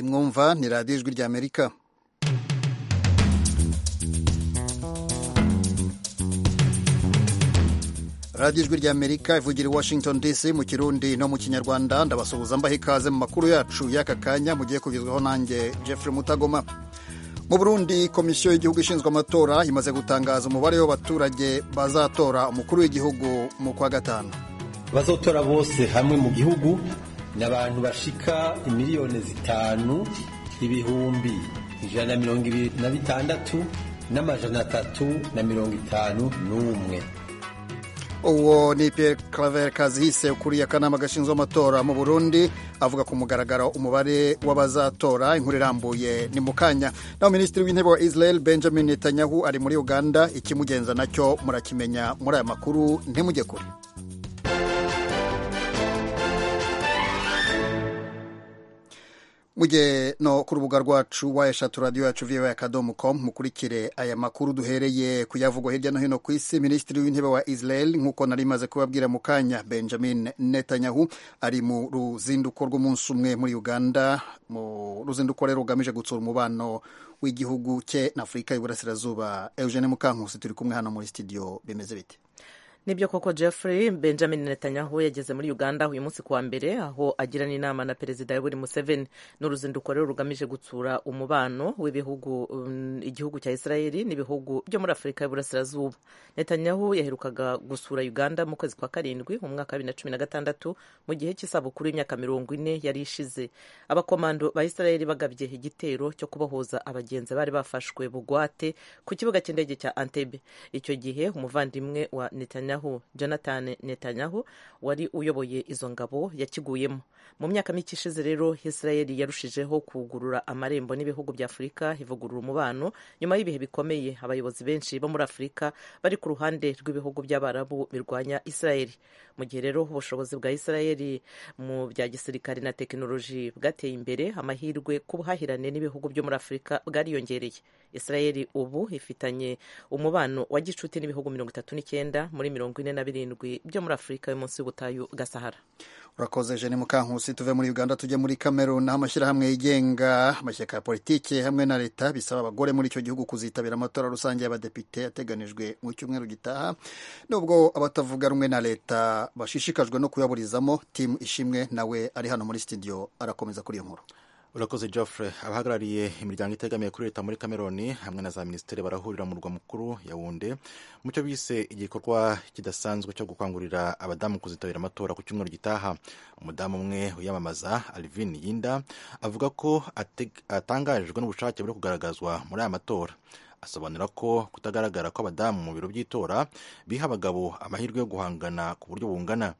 murumva ni radiyo ijwi ry'amerika radiyo ijwi ry'amerika ivugira i washington dc mu kirundi no mu kinyarwanda ndabasuhuza mbaha ikaze mu makuru yacu y'aka kanya mugiye kugezwaho nanjye jeffrey mutagoma mu burundi komisiyo y'igihugu ishinzwe amatora imaze gutangaza umubare w'abaturage bazatora umukuru w'igihugu mu kwa gatanu abazotora bose hamwe mu gihugu ni abantu bashika miliyoni zitanu ibihumbi ijana na mirongo ibiri na bitandatu n'amajana atatu na mirongo itanu n'umwe uwo ni Pierre claver kazihise ukuriye akanama gashinzwe amatora mu burundi avuga ku mugaragaro umubare w'abazatora inkuru irambuye ni mu kanya naho minisitiri w'intebe wa israel benjamin netanyahu ari muri uganda ikimugenza nacyo murakimenya muri aya makuru ntimujye kure mujye no ku rubuga rwacu wa eshatu radiyo yacu viyowe akadomo komu mukurikire aya makuru duhereye kuyavugwa hirya no hino ku isi minisitiri w'intebe wa israel nk'uko nari maze kubabwira mu kanya benjamin netanyahu ari mu ruzinduko rw'umunsi umwe muri uganda mu ruzinduko rero rugamije gutsura umubano w'igihugu cye na afurika y'uburasirazuba eugene mukankusi turi kumwe hano muri studio bimeze bite nibyo koko jeffrey benjamin netanyahu yageze muri uganda uyu munsi kuwa mbere aho agirana inama na perezida yoweri museveni n'uruzinduko rero rugamije gutsura umubano w'ibihugu um, igihugu cya israeli n'ibihugu byo muri afurika y'uburasirazuba netanyahu yaherukaga gusura uganda mu kwezi kwa karindwi mu mwaka wa bibiri na cumi na gatandatu mu gihe cy'isabukuru y'imyaka mirongo ine yari ishize abakomando ba israeli bagabye igitero cyo kubohoza abagenzi bari bafashwe bugwate ku kibuga cy'indege cya antebe icyo gihe umuvandimwe wa netanyahu Netanyahu Jonathan Netanyahu wari uyoboye izo ngabo yakiguyemo mu myaka mike ishize rero Israel yarushijeho kugurura amarembo n'ibihugu bya Afurika ivugurura umubano nyuma y'ibihe bikomeye abayobozi benshi bo muri Afurika bari ku ruhande rw'ibihugu by'Abarabu birwanya Israel mu gihe rero ubushobozi bwa Israel mu bya gisirikare na tekinoloji bwateye imbere amahirwe ku buhahirane n'ibihugu byo muri Afurika bwariyongereye Israel ubu ifitanye umubano wa gicuti n'ibihugu mirongo itatu n'icyenda muri mirongo ine na birindwi byo muri afurika y'umunsi y'ubutayu bwa sahara urakoze jene mukankusi tuve muri uganda tujye muri kamerun aho amashyirahamwe yigenga amashyaka ya politiki hamwe na leta bisaba abagore muri icyo gihugu kuzitabira amatora rusange y'abadepite ateganijwe mu cyumweru gitaha nubwo abatavuga rumwe na leta bashishikajwe no kuyaburizamo timu ishimwe nawe ari hano muri studio arakomeza kuri iyo nkuru urakoze Geoffrey abahagarariye imiryango itegamiye kuri leta muri Cameroon hamwe na za minisiteri barahurira mu murwa mukuru Yaounde mu cyo bise igikorwa kidasanzwe cyo gukangurira abadamu kuzitabira amatora ku cyumweru gitaha umudamu umwe wiyamamaza Alvin Yinda avuga ko atangajwe n'ubushake buri kugaragazwa muri aya matora asobanura ko kutagaragara kw'abadamu mu biro by'itora biha abagabo amahirwe yo guhangana ku buryo bungana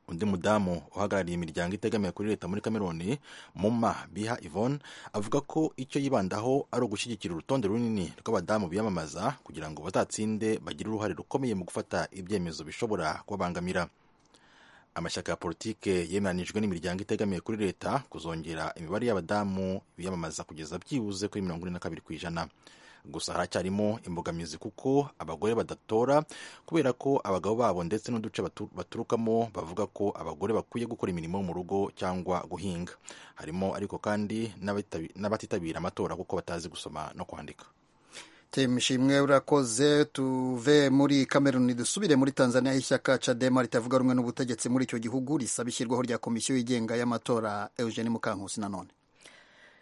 undi mudamu uhagarariye imiryango itegamiye kuri leta muri kameroni muma biha ivone avuga ko icyo yibandaho ari ugushyigikira urutonde runini rw'abadamu biyamamaza kugira ngo bazatsinde bagire uruhare rukomeye mu gufata ibyemezo bishobora kubabangamira amashyaka ya politike yemeranijwe n'imiryango itegamiye kuri leta kuzongera imibare y'abadamu biyamamaza kugeza byibuze kuri mirongo ine na kabiri ku ijana gusa haracyarimo imbogamizi kuko abagore badatora kubera ko abagabo babo ndetse n'uduce baturukamo bavuga ko abagore bakwiye gukora imirimo mu rugo cyangwa guhinga harimo ariko kandi n'abatitabira amatora kuko batazi gusoma no kwandika ishimwe urakoze tuve muri kameruni dusubire muri tanzania aho ishyaka cadema ritavuga rumwe n'ubutegetsi muri icyo gihugu risaba ishyirwaho rya komisiyo yigenga y'amatora eugene mukankusi nanone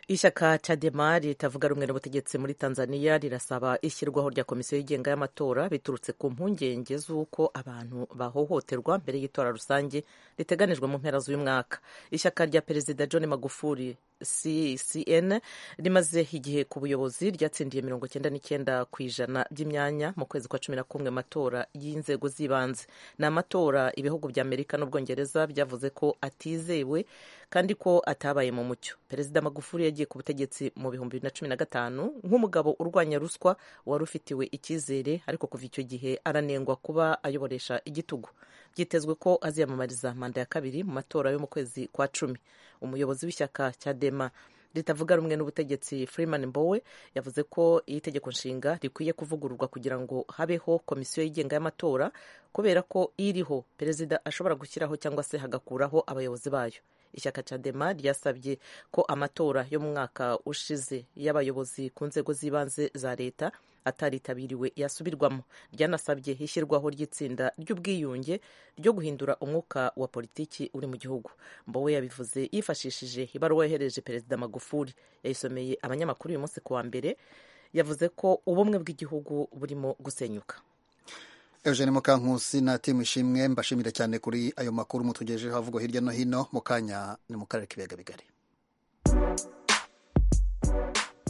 ishyaka cadema ritavuga rumwe n'ubutegetsi muri tanzania rirasaba ishyirwaho rya komisiyo yigenga y'amatora biturutse ku mpungenge z'uko abantu bahohoterwa mbere y'itora rusange riteganijwe mu mpera z'uyu mwaka ishyaka rya perezida john magufuli CCN rimaze igihe ku buyobozi ryatsindiye mirongo icyenda n'icyenda ku ijana by'imyanya mu kwezi kwa cumi na kumwe matora y'inzego z'ibanze ni amatora ibihugu bya amerika n'ubwongereza byavuze ko atizewe kandi ko atabaye mu mucyo perezida magufuli yagiye ku butegetsi mu bihumbi bibiri na cumi na gatanu nk'umugabo urwanya ruswa wari ufitiwe icyizere ariko kuva icyo gihe aranengwa kuba ayoboresha igitugu byitezwe ko aziyamamariza manda ya kabiri mu matora yo mu kwezi kwa cumi umuyobozi w'ishyaka cya dema ritavuga rumwe n'ubutegetsi Freeman Mbowe yavuze ko iyi tegeko nshinga rikwiye kuvugururwa kugira ngo habeho komisiyo yigenga y'amatora kubera ko iriho perezida ashobora gushyiraho cyangwa se hagakuraho abayobozi bayo ishyaka cadema ryasabye ko amatora yo mu mwaka ushize y'abayobozi ku nzego z'ibanze za leta ataritabiriwe yasubirwamo ryanasabye ishyirwaho ry'itsinda ry'ubwiyunge ryo guhindura umwuka wa politiki uri mu gihugu mbowe yabivuze yifashishije ibaruwa yohereje perezida magufuli yayisomeye abanyamakuru uyu munsi kuwa mbere yavuze ko ubumwe bw'igihugu burimo gusenyuka Eugene Mukankusi na timu ishimwe mbashimira cyane kuri ayo makuru mutugejejeho havugwa hirya no hino mu kanya ni mu karere k'ibiyaga bigari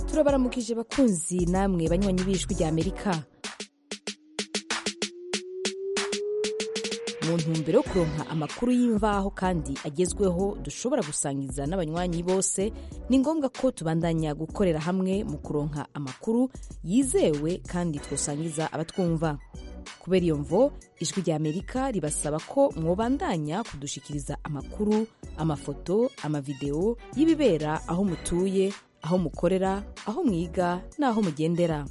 turabaramukije bakunzi namwe banywanyi b'ijwi rya amerika mu ntumbero yo kuronka amakuru y'imvaho kandi agezweho dushobora gusangiza n'abanywanyi bose ni ngombwa ko tubandanya gukorera hamwe mu kuronka amakuru yizewe kandi twosangiza abatwumva kubera iyo mvo ijwi rya amerika ribasaba ko mwobandanya kudushikiriza amakuru amafoto amavidewo y'ibibera aho mutuye aho mukorera aho mwiga n'aho mugendera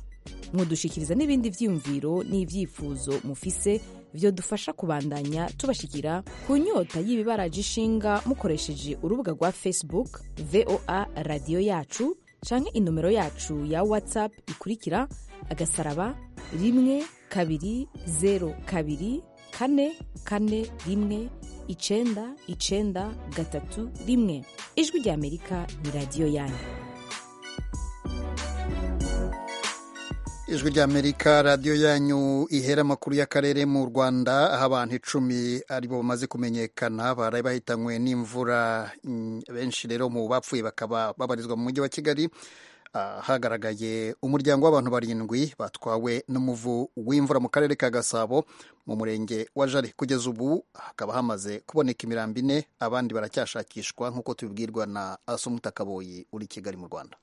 mudushikiriza n'ibindi byiyumviro n'ibyifuzo mufise byo dufasha kubandanya tubashikira ku nyota y'ibibaraje ishinga mukoresheje urubuga rwa facebook voa radiyo yacu canke inomero yacu ya whatsapp ikurikira agasaraba rimwe kabiri zeru kabiri kane kane rimwe icenda icenda gatatu rimwe ijwi rya amerika ni radiyo yanyu ijwi rya amerika radiyo yanyu ihera amakuru y'akarere mu rwanda aho abantu icumi aribo bamaze kumenyekana baraye bahitanywe n'imvura benshi rero mu bapfuye bakaba babarizwa mu mujyi wa kigali hagaragaye umuryango w'abantu barindwi batwawe n'umuvu w'imvura mu karere ka gasabo mu murenge wa jari kugeza ubu hakaba hamaze kuboneka imirambi ine abandi baracyashakishwa nk'uko tubibwirwa na asumutakaboyi uri kigali mu rwanda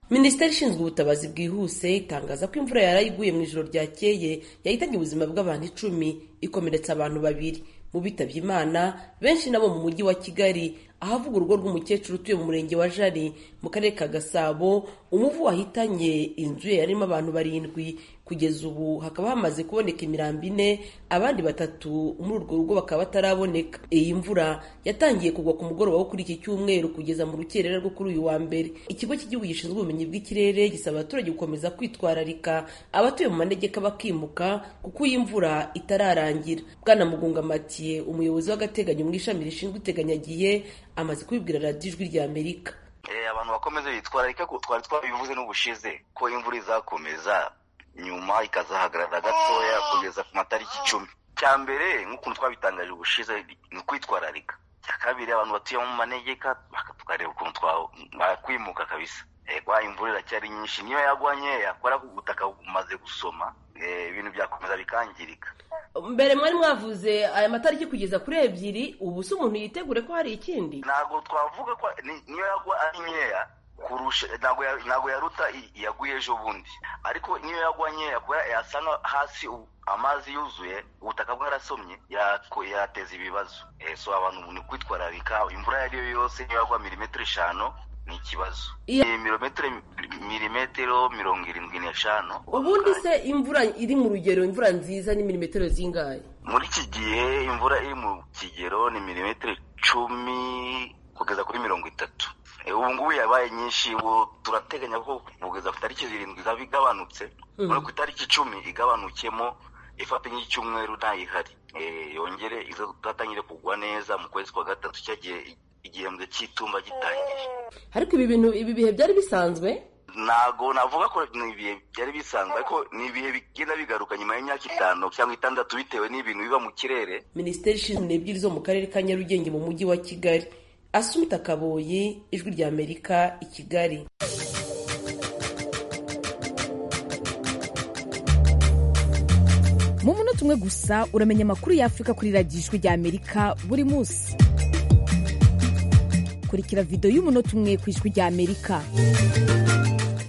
minisiteri ishinzwe ubutabazi bwihuse itangaza ko imvura yari iguye mu ijoro ryakeye yahitanye ubuzima bw'abantu icumi ikomeretsa abantu babiri mu bitabye imana benshi nabo mu mujyi wa kigali ahavuga urugo rw'umukecuru utuye mu murenge wa jari mu karere ka gasabo umuvu wahitanye inzu ye yarimo abantu barindwi kugeza ubu hakaba hamaze kuboneka imirambi ine abandi batatu muri urwo rugo bakaba bataraboneka iyi mvura yatangiye kugwa ku mugoroba wo kuri iki cyumweru kugeza mu rukerera rwo kuri uyu wa mbere ikigo cy'igihugu gishinzwe ubumenyi bw'ikirere gisaba abaturage gukomeza kwitwararika abatuye mu manegeka bakimuka kuko iyi mvura itararangira bwana mugunga matiye umuyobozi w'agateganyo mu ishami rishinzwe iteganyagiye amaze kubibwira radiyo ijwi rya amerika abantu bakomeze bitwararika ko twari twabivuze n'ubushize ko imvura izakomeza nyuma ikazahagarara gatoya kugeza ku matariki icumi cya mbere nk'ukuntu twabitangaje ubushize ni ukwitwararika cya kabiri abantu batuye mu manegeka tukareba ukuntu twakwimuka kabisa ego imvura iracyari nyinshi niyo yagwa nkeya kubera ko ubutaka bumaze gusoma ibintu byakomeza bikangirika mbere mwari mwavuze aya matariki kugeza kuri ebyiri ubu se umuntu yitegure ko hari ikindi ntabwo twavuga ko niyo yagwa ari nkeya kurusha ntabwo yaruta yaguye ejo bundi ariko niyo yagwa nkeya kubera yasa hasi amazi yuzuye ubutaka bwarasomye yateza ibibazo so abantu ni kwitwararika imvura iyo ari yo yose niyo yagwa milimetero eshanu ni ikibazo mirometero milimetero mirongo irindwi n'eshanu ubundi se imvura iri mu rugero imvura nziza ni milimetero zingahe muri iki gihe imvura iri mu kigero ni milimetero icumi kugeza kuri mirongo itatu ubu ngubu yabaye nyinshi ubu turateganya ko kugeza ku itariki zirindwi izaba igabanutse no ku itariki icumi igabanukemo ifata nk'icyumweru ntayihari yongere izatangire kugwa neza mu kwezi kwa gatatu cyagiye igihembwe cy'itumba gitangiye ariko ibi bintu ibi bihe byari bisanzwe ntago navuga ko ni ibihe byari bisanzwe ariko ni ibihe bigenda bigaruka nyuma y'imyaka itanu cyangwa itandatu bitewe n'ibintu biba mu kirere minisiteri ishinzwe ebyiri zo mu karere ka nyarugenge mu mujyi wa kigali asumita kaboyi ijwi rya amerika i kigali mu munota umwe gusa uramenya amakuru y'afurika kuri radiyo ijwi rya amerika buri munsi kurikira video y'umunota umwe ku ijwi rya amerika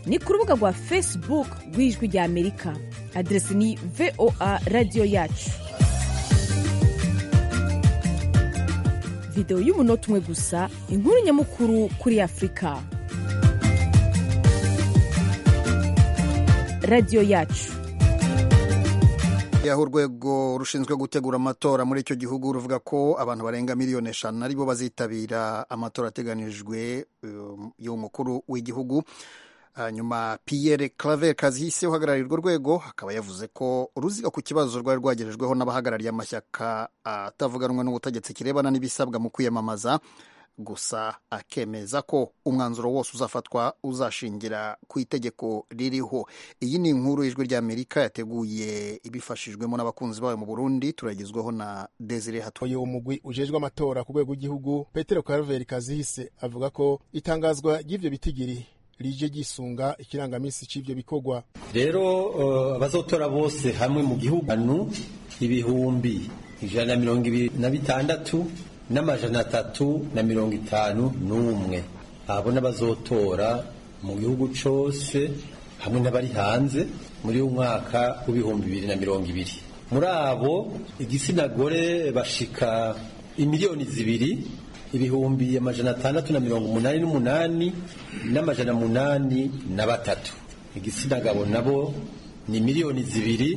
ni ku rubuga rwa facebook rw'ijwi rya amerika adresi ni voa radiyo yacu video y'umunota umwe gusa inkuru nyamukuru kuri afurika radiyo yacu aho urwego rushinzwe gutegura amatora muri icyo gihugu ruvuga ko abantu barenga miliyoni eshanu aribo bazitabira amatora ateganijwe um, y'umukuru w'igihugu hanyuma Pierre Claver Kazihise uhagarariye urwo rwego akaba yavuze ko uruziga ku kibazo rwari rwagerejweho n'abahagarariye amashyaka atavuganwa n'ubutegetsi kirebana n'ibisabwa mu kwiyamamaza gusa akemeza ko umwanzuro wose uzafatwa uzashingira ku itegeko ririho iyi ni inkuru ijwi ry'amerika yateguye ibifashijwemo n'abakunzi bayo mu burundi turagezweho na desire hato uyu mugwi ujejwe amatora ku rwego rw'igihugu petero karaveri kazihise avuga ko itangazwa ry'ivyo bitigiri rije gisunga ikirangamisi c'ivyo bikorwa rero uh, abazotora bose hamwe mu gihugu anu ibihumbi ijana na mirongo ibiri na bitandatu n'amajana atatu na mirongo itanu n'umwe abo n'abazotora mu gihugu cose hamwe n'abari hanze muri umwaka w'ibihumbi bibiri na mirongo ibiri muri abo igitsina gore bashika imiliyoni zibiri ibihumbi amajana atandatu na mirongo umunani n'umunani n'amajana munani na batatu igitsina gabo nabo ni miliyoni zibiri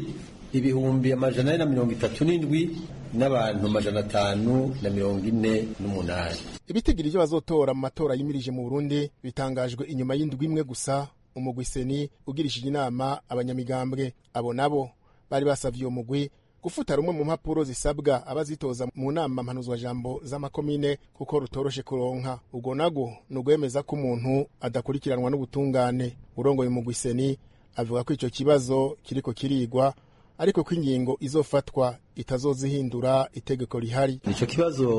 ibihumbi amajana ane na mirongo itatu n'indwi n'abantu amajana atanu na mirongo ine n'umunani ibitigiri vyo bazotora mu matora yimirije mu burundi bitangajwe inyuma y'indwi imwe gusa umugwi seni ugirishije inama abanyamigambwe abo nabo bari basavye uwo mugwi gufuta rumwe mu mpapuro zisabwa abazitoza mu nama mpanuzwajambo z'amakomine kuko rutoroshe kuronka ubwo nabwo ni ugwemeza ko umuntu adakurikiranwa n'ubutungane urongoye umugwi seni avuga ko ico kibazo kiriko kirigwa ariko ko ingingo izofatwa itazozihindura itegeko rihari ico kibazo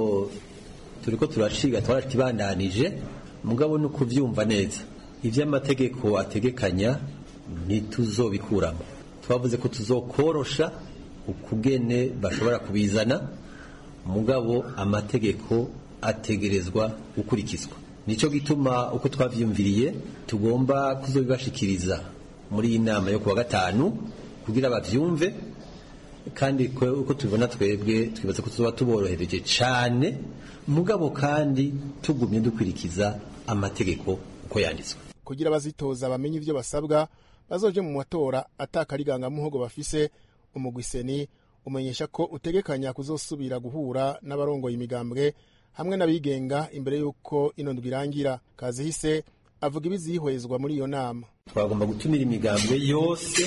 turiko turaciga twarakibandanije mugabo ni ukuvyumva neza ivy'amategeko ategekanya ntituzobikuramo twavuze ko tuzokorosha ukugene bashobora kubizana mugabo amategeko ategerezwa gukurikizwa nicyo gituma uko twabyumviriye tugomba kuzobibashikiriza muri iyi nama yo kuwa gatanu kugira babyumve kandi uko tubibona twebwe twibaza ko tuzoba tuborohereje cyane mugabo kandi tugumye dukurikiza amategeko uko yanditswe kugira abazitoza bamenye ibyo basabwa bazoje mu matora atakarigangamuhogo bafise umugwiseni umenyesha ko utegekanya kuzosubira guhura n'abarongoye imigambwe hamwe n'abigenga imbere y'uko ino ndwi irangira kazihise avuga ibizihwezwa muri iyo nama twagomba gutumira imigambwe yose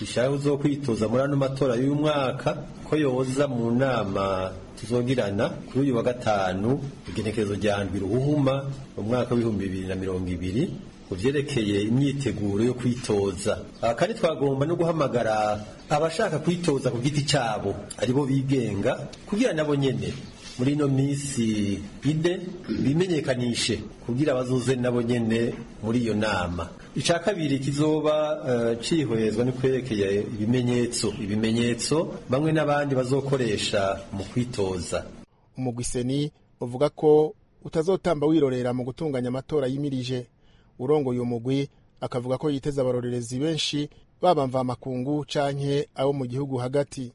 ishaka zo kwitoza muri ano matora y'uyu mwaka ko yoza mu nama tuzogirana kuri uyu wa gatanu igenekerezo rya ndwi ruhuhuma mu mwaka w'ibihumbi bibiri na mirongo ibiri ku byerekeye imyiteguro yo kwitoza aha kandi twagomba no guhamagara abashaka kwitoza ku giti cyabo aribo bigenga kugira nabo nyene muri ino minsi ine bimenyekanishe kugira abazuze nabo nyene muri iyo nama icya kabiri kizoba cihwezwa no kwerekeye ibimenyetso ibimenyetso bamwe n'abandi bazokoresha mu kwitoza umugwiseni uvuga ko utazotamba wirorera mu gutunganya amatora yimirije urongoye umugwi akavuga ko yiteze abarorerezi benshi baba mvamakungu canke abo mu gihugu hagati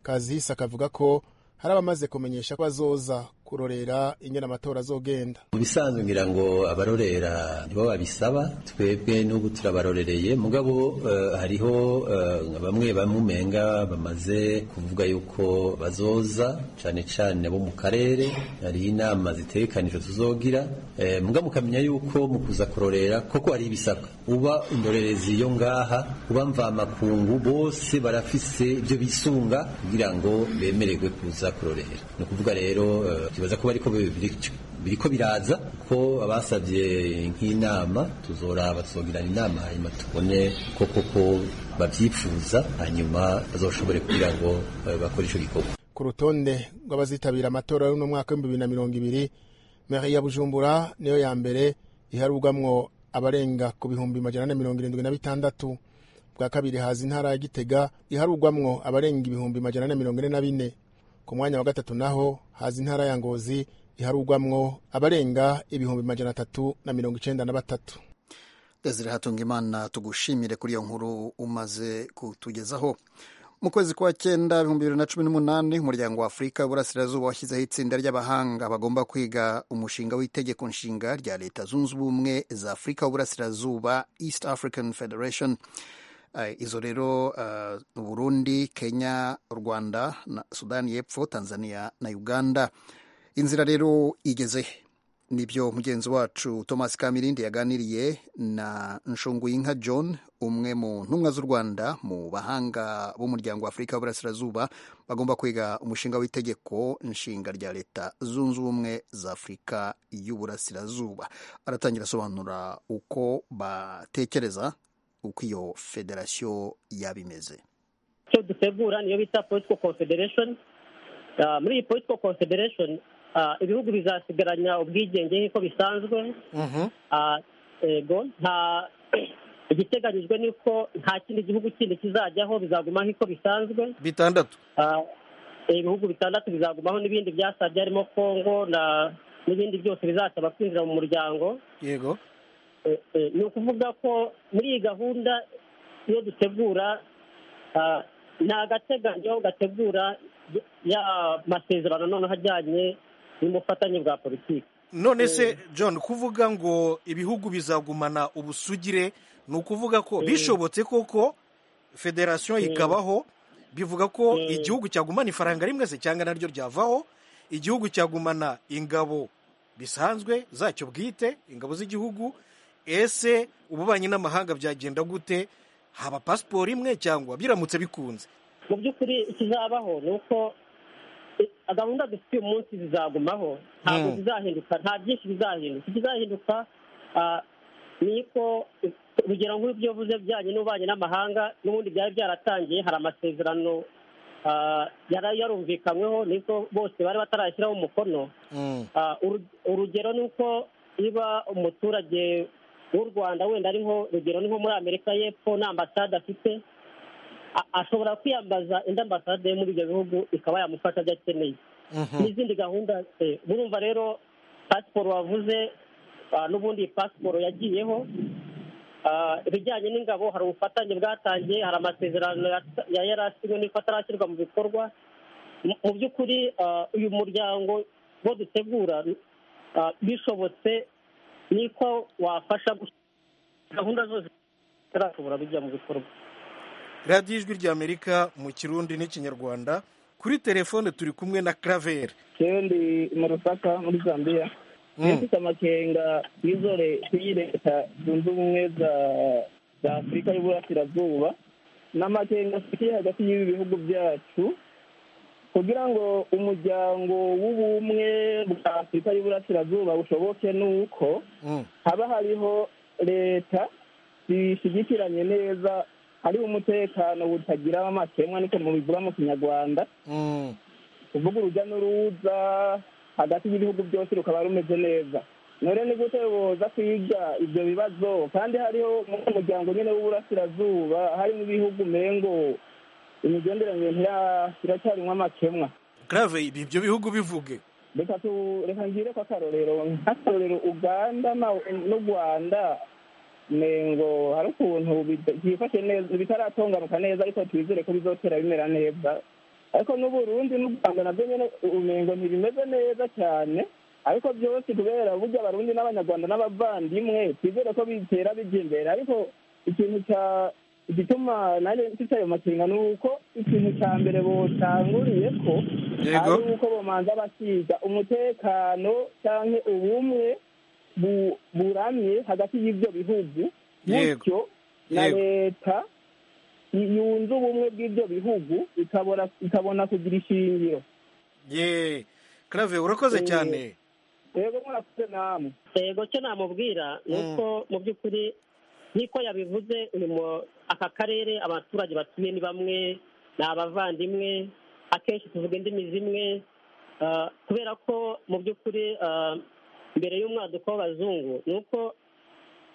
kazihise akavuga ko hari abamaze kumenyesha ko bazoza kurorera ingene amatora azogenda mu bisanzwe ngira ngo abarorera nibo babisaba twebwe n'ubu turabarorereye mugabo uh, hariho uh, bamwe bamwe umenga bamaze kuvuga yuko bazoza cane cane abo mu karere hari inama zitegekanijwe tuzogira eh, mugabo mukamenya yuko mu kuza kurorera koko hari ibisabwa uba indorerezi yo ngaha uba mvamakungu bose barafise ibyo bisunga kugira ngo bemererwe kuza kurorera ni ukuvuga rero uh, tubaza kuba ariko biriko biraza ko abasabye nk'inama tuzoraba tuzogirana inama hanyuma tubone ko koko babyifuza hanyuma bazoshobore kugira ngo bakore ico gikorwa ku rutonde rw'abazitabira amatora y'uno mwaka w'ibihumbi bibiri na mirongo ibiri meri ya bujumbura niyo ya mbere iharurwamwo abarenga ku bihumbi majana ane mirongo irindwi na bitandatu bwa kabiri haza intara ya gitega iharurwamwo abarenga ibihumbi majana ane mirongo ine na bine ku mwanya wa gatatu naho haza intara ya ngozi iharugwamwo abarenga ibihumbi majana atatu na mirongo icenda na batatu desire hatunga imana tugushimire kuri iyo nkuru umaze kutugezaho mu kwezi kwa cyenda ibihumbi bibiri na cumi n'umunani umuryango wa afurika w'iburasirazuba washyizeho itsinda ry'abahanga bagomba kwiga umushinga w'itegeko nshinga rya leta zunze ubumwe za afurika w'iburasirazuba east african federation Uh, izo rero uh, Burundi Kenya Rwanda na Sudani y'Epfo Tanzania na Uganda inzira rero igeze nibyo mugenzi wacu Thomas Kamirindi yaganiriye na Nshunguyinka John umwe mu ntumwa z'u Rwanda mu bahanga b'umuryango wa Afurika y'Uburasirazuba bagomba kwiga umushinga w'itegeko nshinga rya leta zunze ubumwe za Afurika y'Uburasirazuba aratangira asobanura uko batekereza uko iyo federasiyo yaba imeze icyo dutegura niyo bita political confederation Ah, muri iyi political confederation ah, ibihugu bizasigaranya ubwigenge nk'uko bisanzwe Ah, yego nta igiteganyijwe ni uko nta kindi gihugu kindi kizajyaho bizaguma nk'uko bisanzwe bitandatu Ah, ibihugu bitandatu bizagumaho n'ibindi byasabye harimo kongo na n'ibindi byose bizasaba kwinjira mu muryango yego Eh, eh, ni ukuvuga ko muri iyi gahunda iyo dutegura ah, ni agateganyo gategura ya masezerano noneho ajyanye n'ubufatanye bwa politiki none se john kuvuga ngo ibihugu bizagumana ubusugire ni ukuvuga ko bishobotse koko federasiyo ikabaho bivuga ko igihugu cyagumana ifaranga rimwe se cyangwa naryo ryavaho igihugu cyagumana ingabo bisanzwe zacyo bwite ingabo z'igihugu ese ububanyi n'amahanga byagenda gute haba pasiporo imwe cyangwa biramutse bikunze mu by'ukuri ikizabaho ni uko eh, gahunda dufite uyu munsi zizagumaho ntabwo Mm. zizahinduka nta byinshi bizahinduka ikizahinduka ah, ni ko urugero nk'ibyo uvuze bijyanye n'ububanyi n'amahanga n'ubundi byari byaratangiye hari amasezerano ah, yari yarumvikanyweho niko bose bari batarashyiraho umukono Ah, uru- urugero ni uko niba umuturage w'u rwanda wenda ari nko urugero ni nko muri amerika y'epfo nta ambasade afite a- ashobora kwiyambaza indi ambasade yo muri ibyo bihugu ikaba yamufasha ibyo akeneye n'izindi gahunda eh, murumva rero pasiporo wavuze ah, n'ubundi iyi pasiporo yagiyeho Ah, ibijyanye n'ingabo hari ubufatanye bwatangiye hari amasezerano ya- ya- yari asinywe n'uko atarashyirwa mu bikorwa Mu- mu by'ukuri ah, uyu muryango wo dutegura ah, bishobotse niko wafasha gusa- gahunda zose zitarashobora kujya mu bikorwa radiyo ijwi ry'amerika mu kirundi n'ikinyarwanda kuri telefone turi kumwe na karaveri jewe ndi mu rusaka muri zambia niyo mfite amakenga kw'izore kw'iyi leta zunze ubumwe za- za afurika y'uburasirazuba n'amakenga afitiye hagati y'ibi bihugu byacu kugira ngo umuryango w'ubumwe bwa afurika y'uburasirazuba bushoboke ni uko haba hariho leta zishyigikiranye neza hariho umutekano butagira amakemwa niko mubivuga mu kinyarwanda kuvuga urujya n'uruza hagati y'ibihugu byose rukaba rumeze neza none ni gute boza kwiga ibyo bibazo kandi hariho muri uwo muryango nyine w'uburasirazuba harimo ibihugu umengo imigenderanire ntira- iracyarimwo amakemwa karave ibi ibyo bihugu bivuge reka tu reka ngire ko akarorero nk'akarorero uganda na- n'u rwanda mengo hari ukuntu bid- byifashe neza bitaratonganuka neza ariko twizere ko bizotera bimera neza ariko n'uburundi n'u rwanda nabyo nyene umengo ntibimeze neza cyane ariko byose kubera burya abarundi n'abanyarwanda n'abavandimwe twizere ko bitera bijya imbere ariko ikintu cya igituma nanjye mfite ayo makenga ni uko ikintu cya mbere botanguriye ko Yego. ari uko bomanza basiga umutekano cyangwa ubumwe bu- buramye hagati y'ibyo bihugu Yego. bityo na Yego. leta y- yunze ubumwe bw'ibyo bihugu ikabona- ikabona kugira ishingiro ye karave urakoze Eh, cyane yego murakoze namwe yego cyo namubwira ni uko mu by'ukuri nk'uko yabivuze uyu mu- aka karere abaturage batuye ni bamwe ni abavandimwe akenshi tuvuga indimi zimwe ah, kubera ko mu by'ukuri ah, mbere y'umwaduko w'abazungu ni uko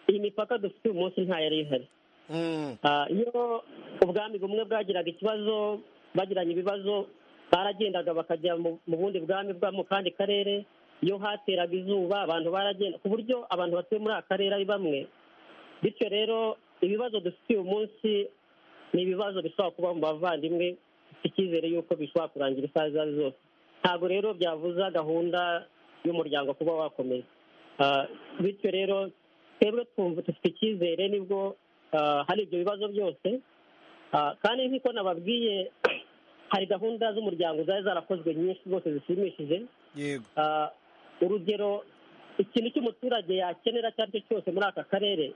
iyi mipaka dufite uyu munsi nta yari ihari Mm. Ah, iyo ubwami bumwe bwagiraga ikibazo bagiranye ibibazo baragendaga bakajya mu mu bundi bwami bwa mu kandi karere iyo hateraga izuba abantu baragenda ku buryo abantu batuye muri aka karere ari bamwe bityo rero ibibazo dufite uyu munsi ni ibibazo bishobora kuba mu bavandimwe dufite icyizere y'uko bishobora kurangira isaha izo ari zose ntabwo rero byavuza gahunda y'umuryango kuba wakomeza Ah, bityo rero twebwe twumva dufite icyizere nibwo hari ibyo bibazo byose kandi nk'uko nababwiye hari gahunda z'umuryango zari zarakozwe nyinshi zose zishimishije yego urugero ikintu cy'umuturage yakenera icyo ari cyo cyose muri aka karere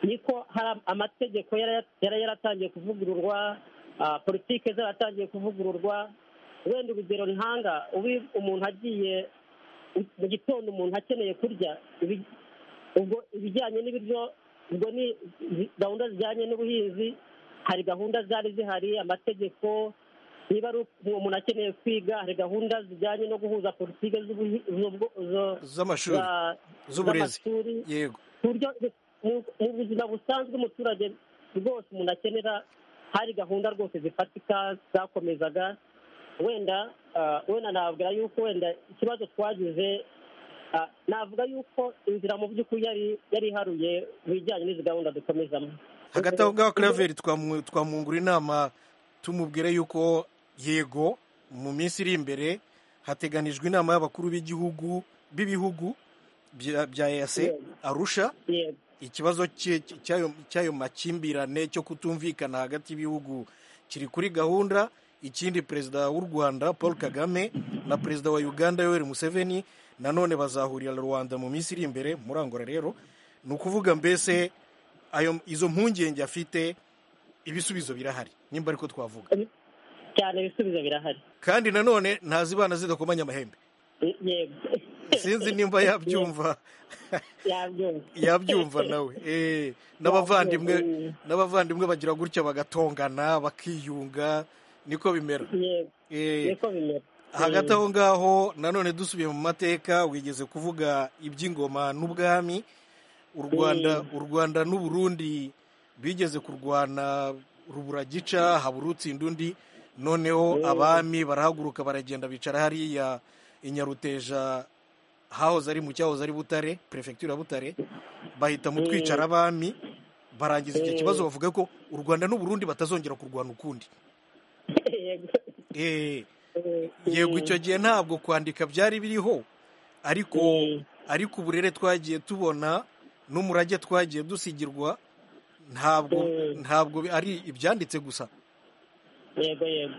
niko hari amategeko yari yaratangiye kuvugururwa politiki zaratangiye kuvugururwa wenda urugero ntanga umuntu agiye mu gitondo umuntu akeneye kurya ubwo ibijyanye n'ibiryo ubwo ni gahunda zijyanye n'ubuhinzi hari gahunda zari zihari amategeko niba ari uwo muntu akeneye kwiga hari gahunda zijyanye no guhuza politiki z'amashuri z'uburezi yego mu buzima busanzwe umuturage rwose umuntu akenera hari gahunda rwose zifatika zakomezaga wenda wenda nabwira yuko wenda ikibazo twagize navuga yuko inzira mu by'ukuri yari iharuye mu bijyanye n'izi gahunda dukomezamo hagati aho ngaho karaveri twamwungura inama tumubwire yuko yego mu minsi iri imbere hateganijwe inama y'abakuru b'igihugu b'ibihugu bya eyase arusha ikibazo cy'ayo makimbirane cyo kutumvikana hagati y'ibihugu kiri kuri gahunda ikindi perezida w'u rwanda paul kagame na perezida wa uganda yoweri museveni nanone bazahurira rwanda mu minsi iri imbere murangora rero ni ukuvuga mbese izo mpungenge afite ibisubizo birahari nimba ariko twavuga cyane ibisubizo birahari kandi nanone ntazibana zidakomanya amahembe sinzi nimba yabyumva yabyumva nawe n'abavandimwe n'abavandimwe bagira gutya bagatongana bakiyunga niko bimera hagati aho ngaho nanone dusubiye mu mateka wigeze kuvuga iby'ingoma n'ubwami u rwanda u rwanda n'uburundi bigeze kurwana ruburagica habura utsinda undi noneho abami barahaguruka baragenda bicara hariya inyaruteja hahoze ari mu cyahoze ari butare perefegitura butare bahitamo twicara abami barangiza icyo kibazo bavuga ko u rwanda n'uburundi batazongera kurwana ukundi yego icyo gihe ntabwo kwandika byari biriho ariko ariko uburere twagiye tubona n'umurage twagiye dusigirwa ntabwo ntabwo ari ibyanditse gusa yego yego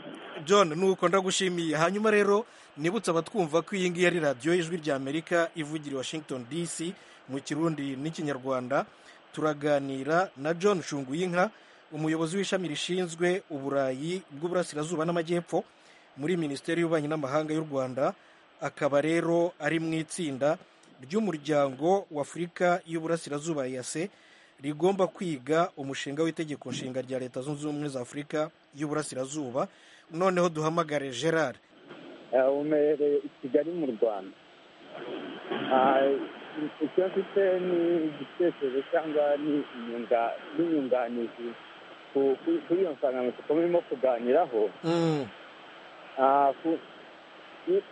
john nuko ndagushimiye hanyuma rero nibutse abatwumva ko iyi ngiyi ari radiyo y'ijwi rya amerika ivugira i washington dc mu kirundi n'ikinyarwanda turaganira na john shunguyinka umuyobozi w'ishami rishinzwe uburayi bw'uburasirazuba n'amajyepfo muri minisiteri y'ububanyi n'amahanga y'u rwanda akaba rero ari mu itsinda ry'umuryango w'afurika y'uburasirazuba yase rigomba kwiga umushinga w'itegeko nshinga rya leta zunze ubumwe za afurika y'uburasirazuba noneho duhamagare gerard umerereye i kigali mu rwanda icyo mfite ni igitekerezo cyangwa n'inyunganizi kuri iyo nsanganyamatsiko murimo kuganiraho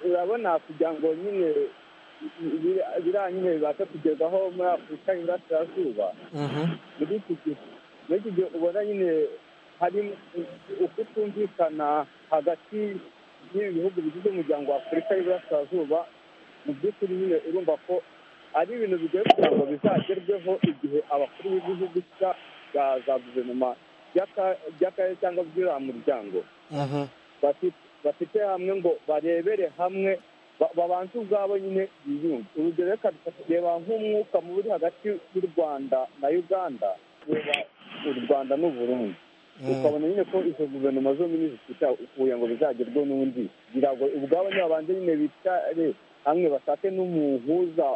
urabona kugira ngo nyine biriya nyine bibasha kugerwaho muri afurika y'iburasirazuba muri iki gihe ubona nyine hari ukutumvikana hagati y'ibi bihugu bigize umuryango wa afurika y'iburasirazuba mu by'ukuri nyine urumva ko ari ibintu bigoye kugira ngo bizagerweho igihe abakuru b'ibihugu za guverinoma by'akarere cyangwa by'uriya muryango bafite hamwe ngo barebere hamwe babanza ubwabo nyine biyunge urugero reka reba nk'umwuka mubi hagati y'u rwanda na uganda reba u rwanda n'uburundi ukabona nyine ko izo guverinoma zombi zifite kugira ngo bizagerweho n'undi kugira ngo ubwabo ntibabanze nyine bicare hamwe bashake n'umuhuza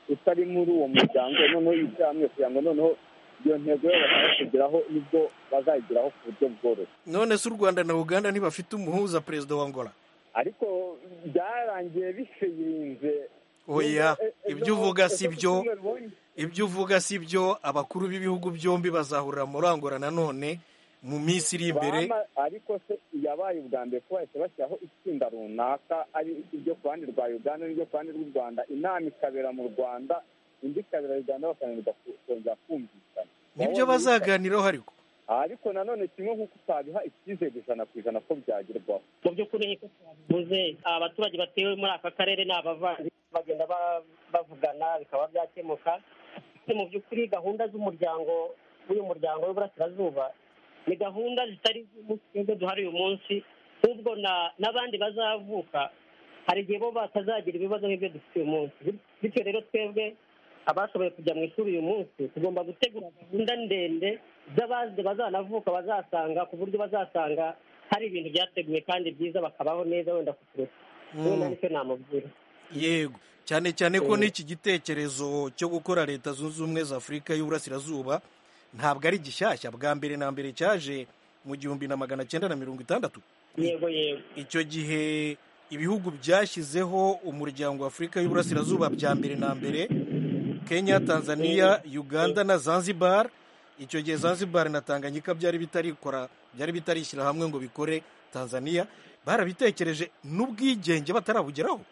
utari muri uwo muryango noneho yicara hamwe kugira ngo noneho iyo ntego yabo bashaka kugeraho nibwo bazayigeraho ku buryo bworoshye none se u rwanda na uganda ntibafite umuhuza perezida wa ngora ariko byarangiye bisinze oya ibyo uvuga si byo ibyo uvuga si byo abakuru b'ibihugu byombi bazahurira murangora nanone mu minsi iri imbere ariko se yabaye ubwa mbere ko bahise bashyiraho itsinda runaka ari iryo ku ruhande rwa uganda n'iryo ku ruhande rw'u rwanda inama ikabera mu rwanda indi ikabera uganda bakananirwa kongera kumvikana nibyo bazaganiraho ariko ariko nanone kimwe nk'uko utabiha icyizere ijana ku ijana ko byagerwaho mu by'ukuri nk'uko twabivuze abaturage batewe muri aka karere ni abavandimwe bagenda bavugana bikaba byakemuka mu by'ukuri gahunda z'umuryango w'uyu muryango w'iburasirazuba ni gahunda zitari nk'izo duhari uyu munsi ahubwo na- n'abandi bazavuka hari igihe bo batazagira ibibazo nk'ibyo dufite uyu munsi bityo rero twebwe abashoboye kujya mu ishuri uyu munsi tugomba gutegura gahunda ndende z'abazi bazanavuka bazasanga ku buryo bazasanga hari ibintu byateguwe kandi byiza bakabaho neza wenda kuturutse wenda nicyo namubwira yego cyane cyane Eh. ko n'iki gitekerezo cyo gukora leta zunze ubumwe za afurika y'uburasirazuba ntabwo ari gishyashya bwa mbere na mbere cyaje mu gihumbi na magana cyenda na mirongo itandatu yego yego icyo gihe ibihugu byashyizeho umuryango wa afurika y'uburasirazuba bya mbere na mbere kenya tanzania uganda na zanzibar icyo gihe zanzibar na tanganyika byari bitarikora byari bitarishyira hamwe ngo bikore tanzania barabitekereje n'ubwigenge batarabugeraho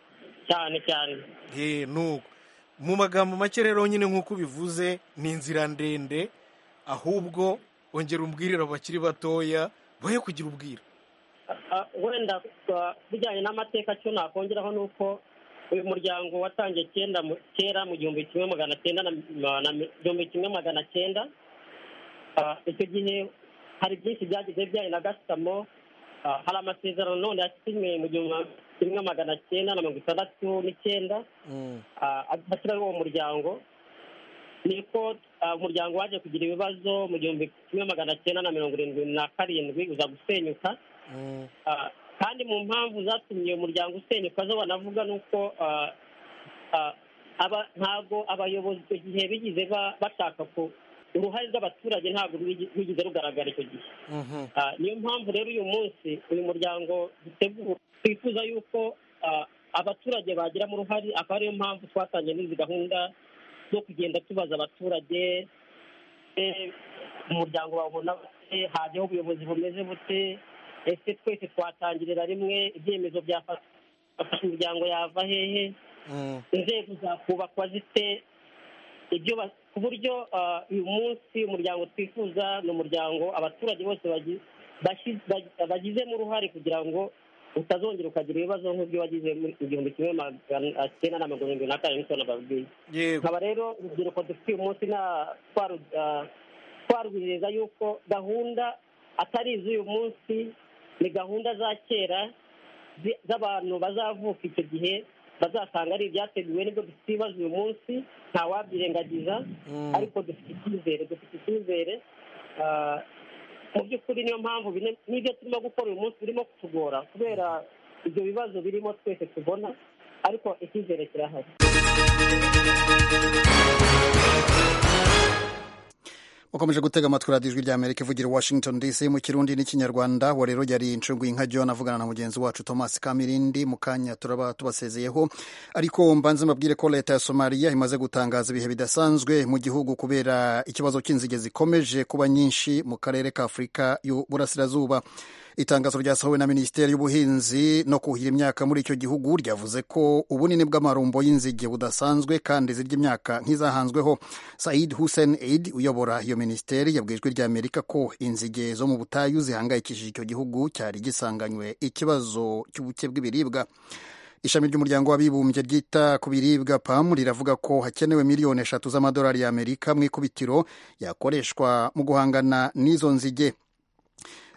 cyane cyane Eh, nuko mu magambo make rero nyine nk'uko ubivuze ni inzira ndende ahubwo ongera umbwirire abakiri batoya boye kugira ubwira Ah, wenda ah, bijyanye n'amateka cyo nakongeraho ni uko uyu muryango watangiye kenda mu- kera mu gihumbi kimwe magana cyenda na na- na igihumbi kimwe magana cyenda Ah, icyo gihe hari byinshi byagize bijyanye na gasutamo Ah, hari amasezerano none yasinywe mu gihumbi kimwe magana cyenda na mirongo itandatu n'icyenda hashyiraho uwo muryango niko ah, umuryango waje kugira ibibazo mu gihumbi kimwe magana cyenda na mirongo irindwi na karindwi uza gusenyuka Ah, kandi mu mpamvu zatumye uyu muryango usenyuka zo banavuga ni uko ah, ah, aba- ntabwo abayobozi icyo gihe bigize ba- bashaka ko uruhare rw'abaturage ntabwo rwigi- rwigeze rugaragara icyo gihe Ah, niyo mpamvu rero uyu munsi uyu muryango dutegura twifuza yuko ah, abaturage bagiramo uruhare akaba ariyo mpamvu twatangiye n'izi gahunda zo kugenda tubaza abaturage eh, umuryango wawubona bute hajyaho ubuyobozi bumeze bute ese twese twatangirira rimwe ibyemezo byafashe imiryango yava hehe inzego zakubakwa zite ibyo ba- ku buryo ah, uyu munsi umuryango twifuza ni umuryango abaturage bose bagi- bashi- bagi- bagizemo uruhare kugira ngo utazongera ukagira ibibazo nk'ibyo wagize muri igihumbi kimwe magana cyenda na mirongo irindwi na kane niko nababwiye yego nkaba rero urubyiruko dufite uyu munsi na- twaru- ah, twarwizeza yuko gahunda atari iz'uyu munsi ni gahunda za kera zi- z'abantu bazavuka icyo gihe bazasanga ari ibyateguwe nibwo dufite ibibazo uyu munsi nta wabyirengagiza ariko dufite icyizere dufite icyizere ah, mu by'ukuri niyo mpamvu bine- n'ibyo turimo gukora uyu munsi birimo kutugora kubera ibyo bibazo birimo twese tubona ariko icyizere kirahari ukomeje gutega amatwi radiyo ijwi ry'amerika ivugira i washington dc mu kirundi n'ikinyarwanda wa rero yari inshuguye nka john avugana na mugenzi wacu thomas kamirindi mu kanya turaba tubasezeyeho ariko mbanze mbabwire ko leta ya somaliya imaze gutangaza ibihe bidasanzwe mu gihugu kubera ikibazo cy'inzige zikomeje kuba nyinshi mu karere ka afurika y'uburasirazuba itangazo ryasohowe na minisiteri y'ubuhinzi no kuhira imyaka muri icyo gihugu ryavuze ko ubunini bw'amarumbo y'inzige budasanzwe kandi zirya imyaka nk'izahanzweho said hussein aid uyobora iyo minisiteri yabwiye ijwi rya amerika ko inzige zo mu butayu zihangayikishije icyo gihugu cyari gisanganywe ikibazo cy'ubuke bw'ibiribwa ishami ry'umuryango w'abibumbye ryita ku biribwa pam riravuga ko hakenewe miliyoni eshatu z'amadolari y'amerika mu ikubitiro yakoreshwa mu guhangana n'izo nzige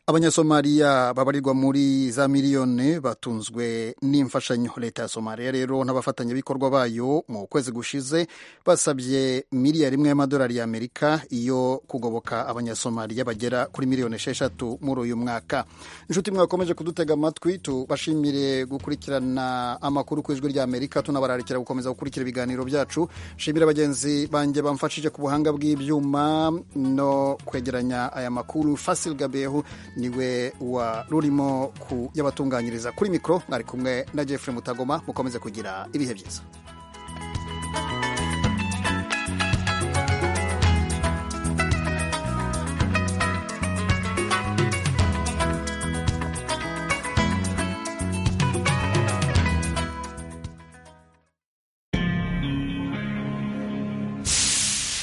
abanyasomaliya babarirwa muri za miliyoni batunzwe n'imfashanyo leta ya somaliya rero n'abafatanyabikorwa bayo mu kwezi gushize basabye miliyari imwe y'amadolari y'amerika yo kugoboka abanyasomaliya bagera kuri miliyoni esheshatu muri uyu mwaka inshuti mwakomeje kudutega amatwi tubashimire gukurikirana amakuru ku ijwi ry'amerika tunabararikira gukomeza gukurikira ibiganiro byacu shimira bagenzi banjye bamfashije ku buhanga bw'ibyuma no kwegeranya aya makuru fasil gabehu niwe wa rurimo kuyabatunganyiriza kuri mikoro mwari kumwe na jeffrey mutagoma mukomeze kugira ibihe byiza